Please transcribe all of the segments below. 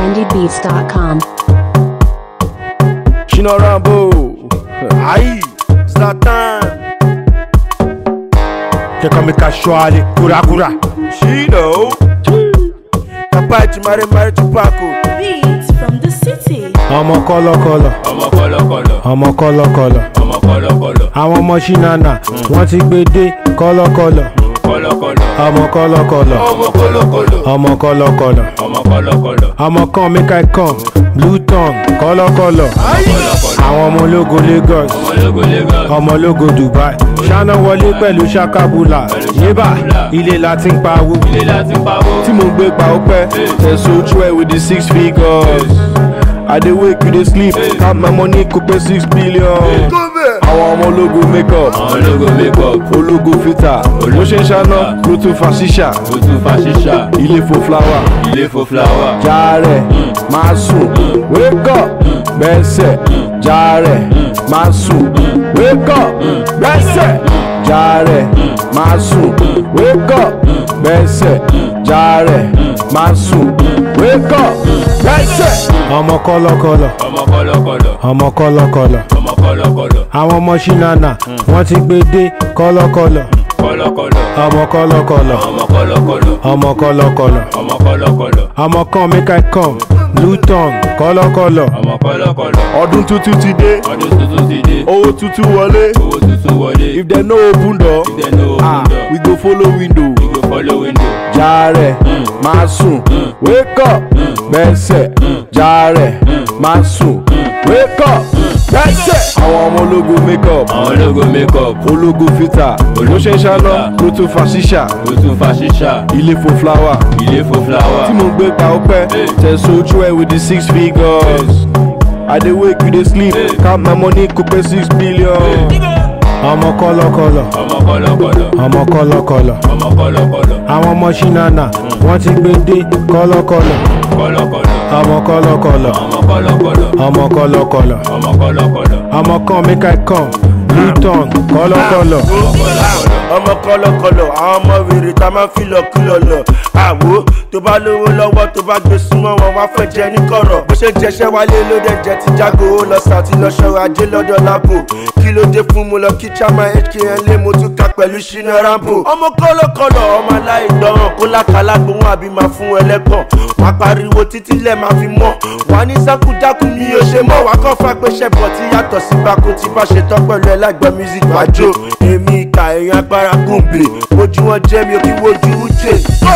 trendybeats.com. Shino Rambo. Aïe, Zlatan. They call me casually, kura kura. Shino. Kapachi Mare Mare Tupaco. Beats from the city. Ọmọ kọ́lọ́kọ́lọ́, ọmọ kọlọkọlọ ọmọ kọ́lọ́kọ́lọ́. ọmọ kọlọkọlọ Àwọn ọmọ ṣínàna wọ́n ti gbé dé kọ́lọ́kọ́lọ́. kọlọkọlọ Ọmọ kọ́lọ́kọ́lọ́, ọmọ kọlọkọlọ ọmọ kọ́lọ́kọ́lọ́. ọmọ kọlọkọlọ Ọmọ kan make I come, blue tongue kọ́lọ́kọ́lọ́. Àwọn ọmọ ológo Lagos, ọmọlógo lagos ọmọ ológo Dubai. Ṣáná wọlé pẹ̀lú ṣakabula. Yébà ilé la ti ń pawó. ilé láti pawó Tí mo ń gbé pa ó pẹ́. Tẹ̀sán ojú ẹ̀ with the six figures. I dey wake you dey sleep. Count my money kò pé six billion. Àwọn ọmọ ológo make up. ọmọlógo makeup Ológo filter. Bó ṣe ń ṣáná ló tún fa ṣíṣà. ojú fa ṣíṣà Ilé fo flower. ilé fo fúláwà Jàre máa sùn. Wake up bẹ́sẹ̀. Jàre máa sùn. Wake up bẹ́sẹ̀. Jàre máa sùn. Wake up bẹ́sẹ̀. Jàre máa sùn. Wake up bẹ́sẹ̀. Ọmọ kọ́lọ́kọ́lọ́, ọmọ kọlọkọlọ ọmọ kọ́lọ́kọ́lọ́. ọmọ kọlọkọlọ Àwọn ọmọ ṣínàna wọ́n ti gbé dé kọ́lọ́kọ́lọ́. kọlọkọlọ Ọmọ kọ́lọ́kọ́lọ́, ọmọ kọlọkọlọ ọmọ kọ́lọ́kọ́lọ́. ọmọ kọlọkọlọ Ọmọ kan make I come, blue tongue kọ́lọ́kọ́lọ́. ọmọ kọlọkọlọ Ọdún tuntun ti dé. ọdún tuntun ti dé Owó tuntun wọlé. owó tuntun wọlé If dem no open door, ìdẹ ní ah, open we door go follow window. we go follow window Jàre máa sùn. Wake up bẹ́sẹ̀. Jàre máa sùn. Wake up bẹ́sẹ̀. Àwọn ọmọ ológo make up. ọmọlógo makeup Ológo filter. Bó ṣe ń ṣáná ló tún fa ṣíṣà. ojú fa ṣíṣà Ilé fo flower. ilé fo fúláwà Tí mo ń gbé pa ó pẹ́. Tẹ̀sán ojú ẹ̀ with the six figures. I dey wake you dey sleep. Count my money kò pé six billion. Ọmọ kọ́lọ́kọ́lọ́, ọmọ kọlọkọlọ ọmọ kọ́lọ́kọ́lọ́. ọmọ kọlọkọlọ Àwọn ọmọ ṣínàna wọ́n ti gbé dé kọ́lọ́kọ́lọ́. kọlọkọlọ Ọmọ kọ́lọ́kọ́lọ́, ọmọ kọlọkọlọ ọmọ kọ́lọ́kọ́lọ́. ọmọ kọlọkọlọ Ọmọ kan make I come, blue tongue kọ́lọ́kọ́lọ́. ọmọ kọlọkọlọ àwọn ọmọ wèrè tá a máa ń fi lọ kúlọ lọ àwo tó bá lówó lọ́wọ́ tó bá gbé súnmọ́ wọn wá fẹ́ jẹ ní kọ̀rọ̀ bó ṣe jẹṣẹ́ wálé ló dẹ̀ jẹ ti jágo ó lọ sàtì lọ ṣọrọ ajé lọ́dọ̀ lápò kí ló dé fún mo lọ kí chama hkn lé mo tún ka pẹ̀lú ṣínà rambo ọmọ kọlọkọlọ ọmọ aláìgbọràn kó lákàlà gbóhùn àbí máa fún ẹlẹ́gàn wá pariwo títí lẹ̀ máa fi mọ́ wà ní sákújákú mi ò ṣe mọ́ wá kọ́ fà pé ṣẹ̀bọ̀ tí yàtọ̀ sí bákú tí bá ṣe tán pẹ̀lú ẹlẹ́gbẹ́ music wájú èmi ìka èèyàn agbára gùnbè ojú wọn jẹ́ mi ò kí wojú ujé.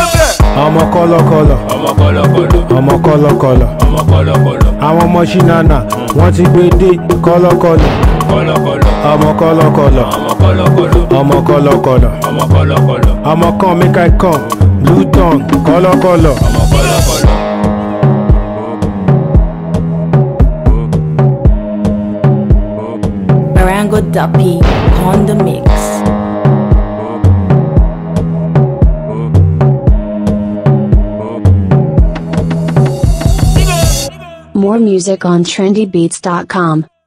Ọmọ kọ́lọ́kọ́lọ́, ọmọ kọlọkọlọ ọmọ kọ́lọ́kọ́lọ́. ọmọ kọlọkọlọ Àwọn ọmọ ṣínàna wọ́n ti gbé dé kọ́lọ́kọ́lọ́. kọlọkọlọ Ọmọ kọ́lọ́kọ́lọ́, ọmọ kọlọkọlọ ọmọ kọ́lọ́kọ́lọ́. ọmọ kọlọkọlọ Ọmọ kan make I come, blue tongue kọ́lọ́kọ́lọ́. ọmọ kọlọkọlọ. Barango Duppy on the mix. More music on trendybeats.com.